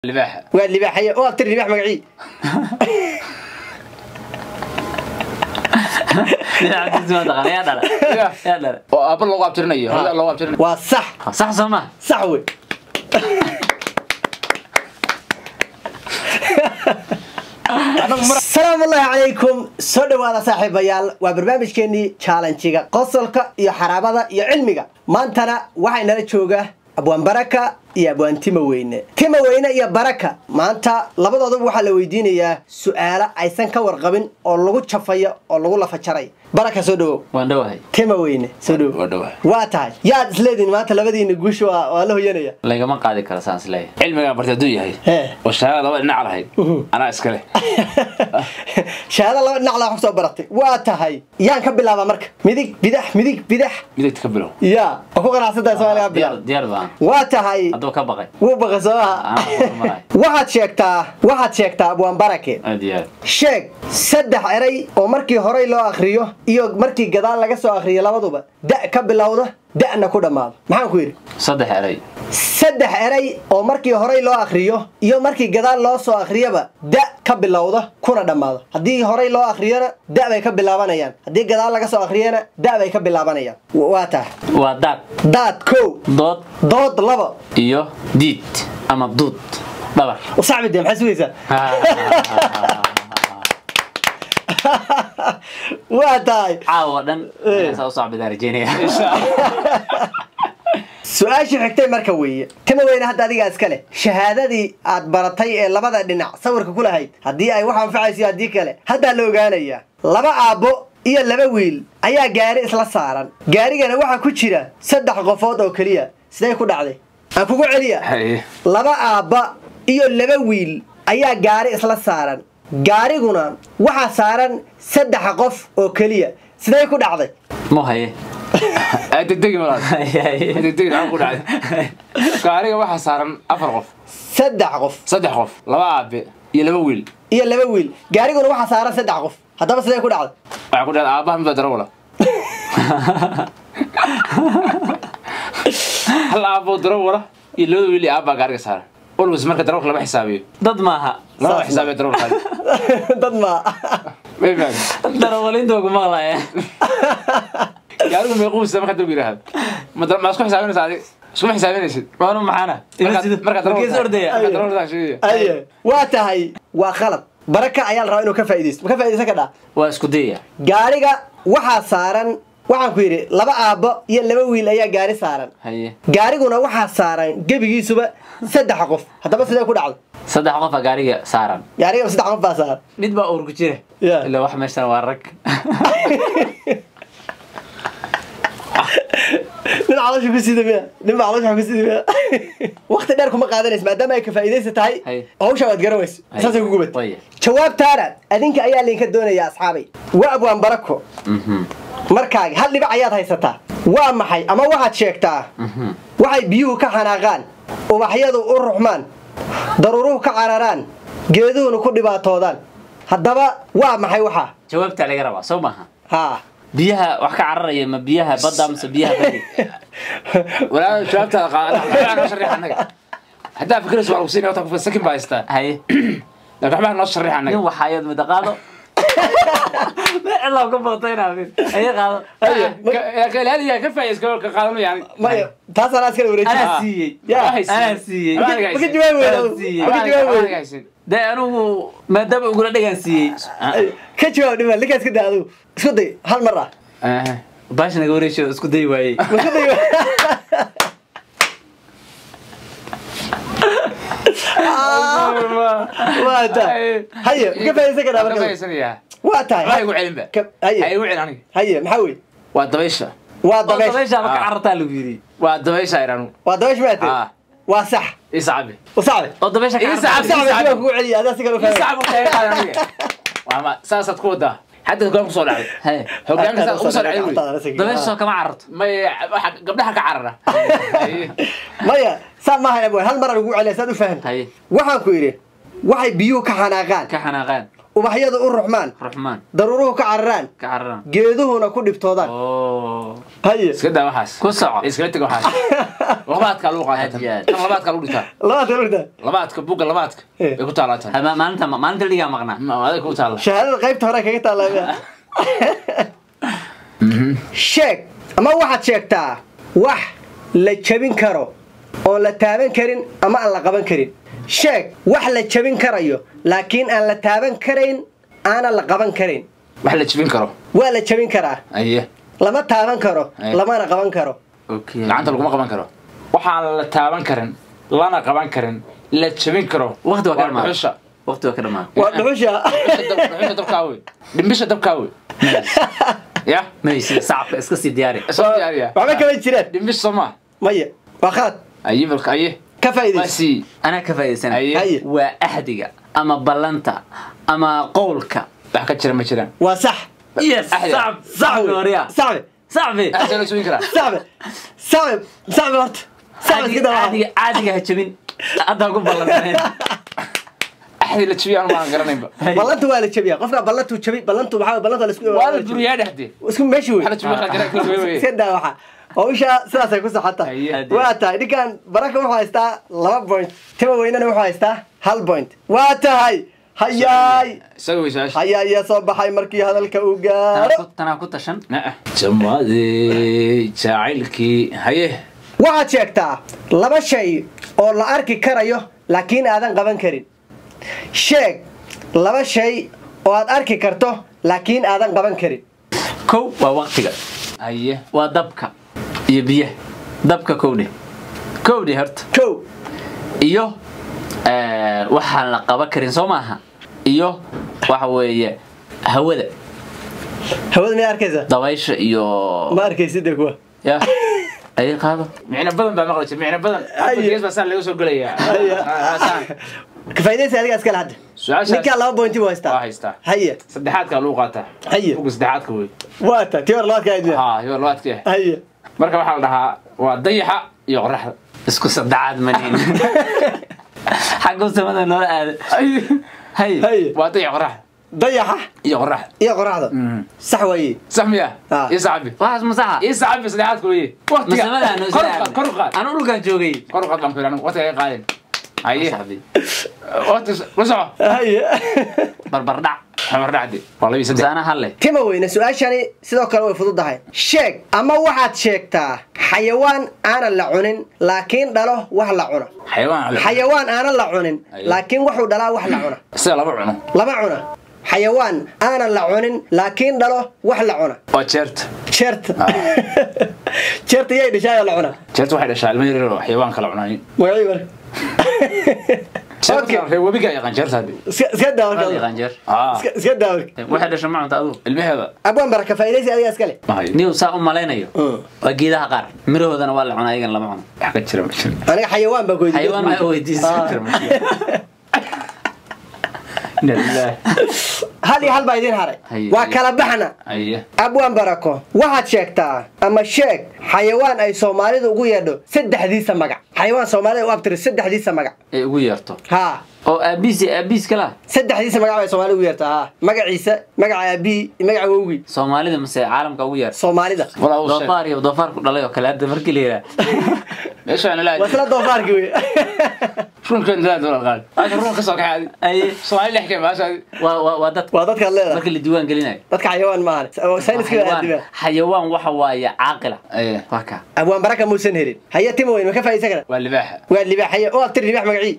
libaaxa waa libaaxaya oo abtir libaax magacii oo aabba loogu abtirinayo hooyada loogu abtirinayo waa sax sax soo ma sax wey asalaamu ullahi calaykum soo dhowaada saaxiibayaal waa barnaamijkeenii jaalanjiga qosolka iyo xaraabada iyo cilmiga maantana waxaa inala jooga abwaan baraka iyo abwaan tima weyne tima weyne iyo baraka maanta labadooduba waxaa la weydiinayaa su-aalo aysan ka warqabin oo lagu jafayo oo lagu lafajaray baraka soo dhowow waan dhowahay tima weyne soo dhowow waa dhawa waa tahay yaad isleediin maanta labadiina guusha waa waa la hoyanaya lagama qaadi karo saan isleeyahay cilmigaan bartay hadduu yahay Hee. oo shahaada laba dhinac lahayd anaa iska leh shahaado laba dhinac laa wax soo baratay waa tahay yaan ka bilaabaa marka midig bidax midig bidax midagta ka bilow yaa oo ku qanacsantahay soomaaliga ka diyaar bilaab diyaar baan waa tahay hadduu ka baqay wuu baqay soo maha Anaa horumarayo. waxaad sheegtaa waxaad sheegtaa abwaan barake aad iyo aad sheeg saddex eray oo markii horey loo akriyo iyo markii gadaal laga soo akriyo labaduba da' ka bilowda da'na ku dhammaado maxaan ku yidhi saddex eray saddex eray oo markii horey loo akriyo iyo markii gadaal loo soo akhriyaba da ka bilowda kuna dhammaado haddii horey loo akhriyona da bay ka bilaabanayaan haddii gadaal laga soo akhriyana da bay ka bilaabanayaan W- waa tahay waa daad daad kow dood dood laba iyo diid ama duud dhabar usacbide maxaa sugaysaa waa tahay caawa dhan ayaan saa u socbidaan rajeynaya su-aashii xigtay marka weeye kama weyne hadda adigaa iska leh shahaadadii aad baratay ee labada dhinac sawirka ku lahayd haddii ay wax anfacayso haddii kale haddaa la ogaanayaa laba aabbo iyo laba wiil ayaa gaari isla saaran gaarigana waxaa ku jira saddex qofood oo keliya sidee ku dhacday aan kugu celiya Haye. laba aabba iyo laba wiil ayaa gaari isla saaran gaariguna waxaa saaran saddex qof oo keliya sidee ku dhacday mu haye aa degdegi malaad degdegi maxaa ku dhacday gaariga waxaa saaran afar qof saddex qof saddex qof laba aabe iyo laba wiil iyo laba wiil gaariguna waxaa saaran saddex qof haddaba sidee ku dhacday waxaa ku dhacday aabaha midbaa darawala hal aaboo darawala iyo labada wiil iyo aabbaa gaariga saaran walbas marka darawalka lama xisaabiyo dad maaha lama Saas xisaabiyo darawalkaadi dad ma may fahmi darawalinta ku maqlaya gaarigu meequusa marka dawg yidhaahdo ma dara- ma isku xisaabinaysa adig iskuma xisaabinaysid waanu maxaana Markaad- markaad darawalka- markiis ordaya markaad darawalka sheegaya. aye waa tahay waa khalad baraka ayaa la rabaa inuu ka faaidaysto ma ka faa'idaysan ka dhaa waa isku dayaya gaariga waxaa saaran waxaan ku yidhi laba aabbo iyo laba wiil ayaa gaari saaran haye gaariguna waxaa saaran gebigiisuba saddex qof haddaba sidee ku dhacday saddex qofa gaariga saaran gaarigaba saddex qof baa saaran mid baa uur ku jira Yeah. ilaa wax meeshan waa rag nin caloosha ku sida miya nin baa caloosha ku sida miya waqti dheer kuma qaadanaysa maadaama ay ka faa'idaysa tahay Hay. hawsha waad garan weyso Hay. saasay ku gubat Waya. jawaabtaana adinka ayaa laydinka doonaya asxaabay waa abwaan barako Mhm. markaagi hal dhibac ayaad haysataa waa maxay ama waxaad sheegtaa Mhm. waxay biyuhu ka xanaaqaan ubaxyadu u ruxmaan daruuruhu ka cararaan geeduhuna ku dhibaatoodaan haddaba waa maxay waxaa jawaabtaa laga rabaa soo maaha haa biyaha wax ka cararaya ma biyaha badda mise biyaha badi walaa jawaabtaada qaada waxbaa noo shariix annaga haddaa fikiraysa waa lagu siinaya wata sakin baa haystaa haye laakiin waxbaa noo shariix nin annaga waxaayad muddo qaado cilaa ku baqtayna aye qaado ilaaliya ka faa'iis ka qaadanaya yani maya taas anaa iskala wareeji anaa siiyey yaa, anaa siiyey Waxba aniga maka haysin. jawaabi weyda Anaa siiyey. maka jawaabi Waxba aniga weyda haysin. dee anigu maadaama ugula dhagaan siiyey ka jawaab dhima linkaa iska daa adigu isku day hal mar ah Eh, baash naga wareesho isku day waayey ma isku day waa tahay haye ka faa'idaysan ka dhaa waan ka marka faa'iidsanayaa. waa tahay Waxbaa igu celin ba. Ka- Ha haye igu celin aniga. haye maxaa wey waa dabaysha waa oo dabeesh dabeyshaaba ka Ah. carartaa lagu yidhi waa dabaysha iranu waa dabeesh maate Ah. waa sax isacabi usacde oo dabeysha ka Ii carartaa sacab- usacde sidoo kugu celiya adaa si kale u fahmay isacabu kaga qaada aniga waa ma saasaad ku wadaa hadda hogaan kusoo dhacday haye hogaanka saa ugu soo dhacday wey dabeysha soo kama cararto may waxa gabdhaha ka carara maya saa maaha abwe hal mar aan ugu celiya saad u fahamta haye waxaan ku yidhi waxay biyuhu ka xanaaqaan ka xanaaqaan ubaxyadu u ruxmaan ruxmaan daruuruhu ka cararaan ka cararan geeduhuna ku dhibtoodaan oo haye iska daa waxaas ku soco iskala teg waxaas labaadkaa lagu qaata Aad iyo aad. tan labaadkaa lagu dhitaa labaatan orda labaadka buga labaadka Eh. bay ku taalaa tan Ha, ma- maalinta maalinta ligaa maqnaa Ma- aday ku taalla shahaadada qaybta hore kaga taallaa sheeg ama waxaad sheegtaa wax la jabin karo oon la taaban karin ama aan la qaban karin sheeg wax la jabin karayo laakiin aan la taaban karayn aanan la qaban karin wax la jibin karo waa la jabin karaa aye lama taaban karo Eh. lamana qaban karo okay gacanta laguma qaban karo waxaan la taaban karin lana qaban karin la jabin karo waqti waa ka dhamaa dhuxusha waqti waa ka dhamaa waa dhuxusha Dhuxusha dab- dhuxusha dabkaa wey dhimbisha dabkaa wey ya maysi sacabka iska sii diyaari soo diyaariya waxba kama jiraan dhimbish soo maa maya waa khalad aye balka aye ka waa faa'iidaysa sii anaa ka faa'iidaysanay Haye. Haye. waa axdiga ama ballanta ama qowlka wax ka jira ma jiraan waa sax yes Axdiga. sacab sacbi horiya sacbe sacbi Axdiga la jabin karaa sacbe sacbe sacbe horta sacbe iska daa caadiga caadiga ha jabin haddaan ku ballansanayn axdi la jabiya anu maan garanaynba ballanta waa la jabiyaa qofka ballantuu jabi ballantu waxaa ballanta la isku waa la buriyaa dhexdee isku meeshi wey wax la jabiya wax la garan karo wey iska daa waxa hawsha sidaasay ku socotaa Haye. waa tahay ninkan baraka wuxuu haystaa laba point tima weynana wuxuu haystaa hal point waa tahay hayaay isaga wey su-aasha hayaa iya soo baxay markii hadalka uu gaaro tanaa ku tashan Na'a. jamaade jacaylkii haye waxaad sheegtaa laba shay oo la arki karayo laakiin aadan qaban karin sheeg laba shay oo aad arki karto laakiin aadan qaban karin kow waa waqtiga haye waa dabka iyo biyaha dabka kowdhe kowdhe horta kow iyo eh, waxaan la qaban karin soo maaha iyo waxa weeye hawada hawada miyaa arkaysa dabaysha iyo ma arkaysidee kuwa ya ay qaado micno badan baa maqli jir micno badan Haye. gees baa saan laga soo gelayaa Haye. Ah, saan. kafaa'idaysa adiga iskale hadda Su-aashaas- ninkaa laba pointi buu waa haystaa haystaa haye saddexaadkaa lagu qaataa Haye. buga saddexaadka wey waa ta tii hor labaadka ayd ha yo labaadkii ah haye marka waxaa la dhahaa waa dayaxa iyo qoraxda isku saddexaad maniin xaggu samada noola aada hay haye waa dayax qoraxda dayaxa iyo qoraxda iyo qoraxda sax waaye sax miya Ah. iyo sacabi waxaas masaxa iyo sacabi saddexaadka weye waqtiga masamada kor u qaad kor u qaad anu dhulkan joogay kor u qaad baan ku yidhi anigu waqtiga ay qaadeen haye saxbi waqti la soco haye barbardhac xamardhacdi waa labii saddex masaana halle tima weyne su-aashani sidoo kale way fududahay sheeg ama waxaad sheegtaa xayawaan aanan la cunin laakiin dhalo wax la cuna xayawaan ale xayawaan aanan la cunin Aye. laakiin wuxuu dhalaa wax la cuna sida laba cuno lama cuna xayawaan aanan la cunin laakiin dhalo wax la cuna waa jeerta jeerta jeerta yay dhashaayoo la cuna jeerta waxay dhashaa ilmo yaryar oo xayawaan kala cunayn magacii marka Okay. jeerta reer webiga yaqaan jeerta haddi iska iska daa Waad marka yaqaan ah iska iska daa marka waxay dhasha ma cunta adigu ilmaheeda abwaan baraka faa'iidaysi adiga iskale ma hayo niw saa u malaynayo Mm. waa geedaha qaar mirahoodana waa la cunaa ayagan lama cuno wax ka jira ma jiro aniga xayawaan baa goydi xayawaan waxay weydiisay Inna lillahi. hal iyo hal baa idiin haray Haye. waa kala baxna haye abwaan barako waxaad sheegtaa ama sheeg xayawaan ay soomaalidu ugu yeedho saddexdiisa magac xayawaan soomaalida u abtiri saddexdiisa magac ay ugu yeerto haa oo aabiis aabiis kala saddexdiisa magac bay soomaalida ugu yeertaa haa magaciisa magaca aabihii iyo magaca wowgii soomaalida mase caalamka ugu yeerto soomaalida walaa uu sheeg doofaar iyo doofaar ku dhalay oo kale hadda markii la yidhaha meeshaan ilaa waa isla doofaarkii wey runkan ilaa doolar qaad aasha run ka soo kaxay adi Aye. soomaali dhex kee maasha adi waa waa waa dadka waa dadkaad leedahay marka la diiwaan gelinayo dadka xayawaan maahan sayniska xayawaan aadiba xayawaan waxa waaye caaqila aye waa ka abwaan baraka muusan helin haye tima weyn ma ka faa'iidaysan kara waa libaaxa waa libaax haye u abtiri libaax magacii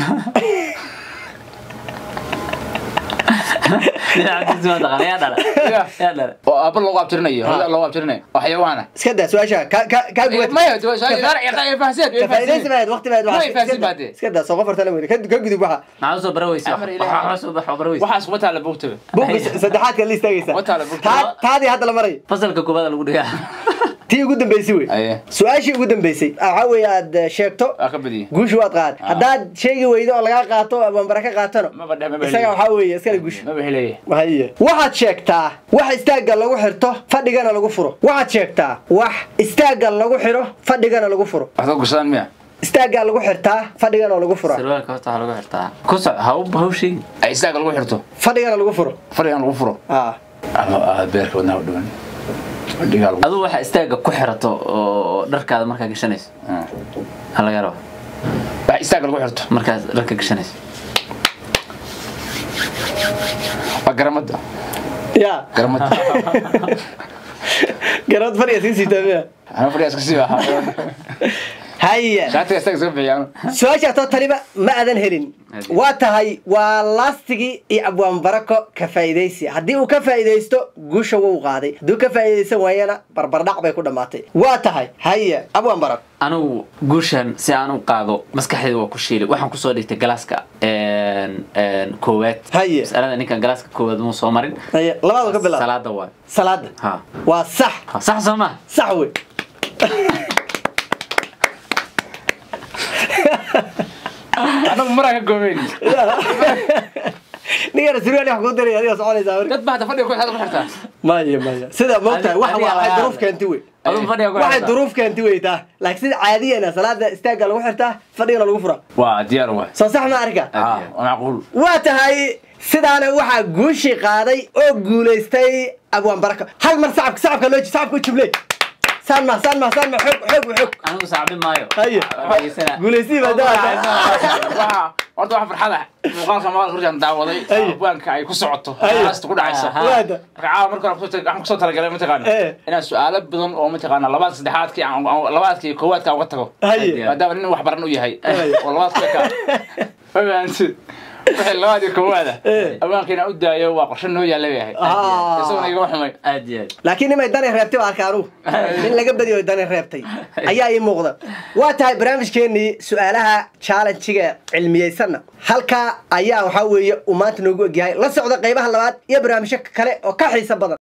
dhinaca taqaan yaa dhala yaa dhala oo aabba loogu abtirinayo hooyada loogu abtirinayo oo xayawaana iska daa su-aasha ka ka kaa gubad maya fahaseed ka faa'iidaysi mahayd waqti mahayd Way faahfaahsin baad dee. iska daa soo qof hortana weyne ka ka gudub waxa maxaa usoo bara weysa Amar Ilaahi. waxaa soo bax bara weysa waxaas kuma taala buugtaba buugga saddexaadka la istaagaysa Wata la buugta. Taa- taadii hadda la maray fasalka koobaad lagu dhigaa tii ugu dambeysay wey aye su-aashii ugu dambeysay waxaa weeye aad eh, sheegto waa ka badiyey guusha waad qaad haddaad sheegi weydo oo lagaa qaato abambara ka qaatano maba dheh maba isaga helaya waxaa weeye iskale guusha maba helaya haye waxaad sheegtaa wax istaagga lagu xirto fadhigana lagu furo waxaad sheegtaa wax istaagga lagu xiro fadhigana lagu furo waxda gursadaan miya istaaggaa lagu xirtaa fadhigana lagu fura sarwaalka horta waxaa lagu xirtaa ku soc haw hawshii ay istaaga lagu xirto fadhigana lagu furo fadhigan lagu furo ah ama ah, beerka wadnaha u dhiman fadhigaa lagu aduu waxaa istaaga ku xirato oo dharkaada markaa gashanayso Ah. ha laga rabo wax istaaga lagu xirto markaad dharka gashanayso waa garamada ya garamada garood fadhiga sii siitaa miya ana fadhigaas kasii ahaa haya shaatiga istaaga iska bixiyaan su-aashaasoo taniba ma aadan helin waa tahay waa laastigii iyo abwaan barako ka faa'iidaysi haddii uu ka faa'iidaysto guusha wuu qaaday hadduu ka faa'iidaysan waayana barbardhac bay ku dhammaatay waa tahay haya abwaan barako anigu guushan si aan u qaado maskaxdayda waa ku shiilay waxaan kusoo dhigtay galaaska een, een, koowaad Haye. masalada ninkan galaaska koowaad muu soo marin haya labaadu ka bilaab salaada waay salaada ha waa sax Ha, sax soo ma sax wey anagu maraa ka goobeyn ninkana surwaali wax kuu diray adiga soconaysaa marka dad baa hada fadhiga ku xirta ku xirtaa maya maya sida moogtahay Adi- waxa adiga waxay laga duruuf hadlay. keenti wey aduu fadhiga ku waxay xirtaa. duruuf keenti wey taa laakiin sida caadiyana salaada istaagga lagu xirtaa fadhigana lagu fura waa diyaar waa soo sax ma arka ah waa macquul waa tahay sidaana waxaa guushii qaaday oo guulaystay abwaan baraka hal mar sacabka sacabka loo sacabka u jubley saan ma saan ma saan ma xoog xoog xoog anigu saacbin maayo Haye. Waan dhegeysanaa. guulaystii baa daa Waa- horta waxa farxada muuqaalka maqal kurjaan daawaday Ay. abwaanka ay ku socoto Ay. haasta ku dhacaysa Aha. waada marka caawa marka hore kusoo tag- waxaan kusoo talagalay mataqaana Eh. inaan su-aalo badan oo mataqaana labaad saddexaadkii aan- aan- labaadkii koowaadka uga tago haye maadaama nin wax baran u yahay Ay. oo labaadka ka fahamtid wixii labaadii koowaada Eh. abwaanka inaan u daayo waa qorshe noo yaalla bay ahayd Ah. isaguna igama xumay aad iyo aad laakiin nimay dani reebtay baa arka anugu in laga badiyo dani reebtay ayaa ii muuqda waa tahay barnaamijkeenii su-aalaha challenjiga cilmiyeysanna halkaa ayaa waxaa weeye uu maanta noogu egyahay la socda qaybaha labaad iyo barnaamijyo kale oo ka xiiso badan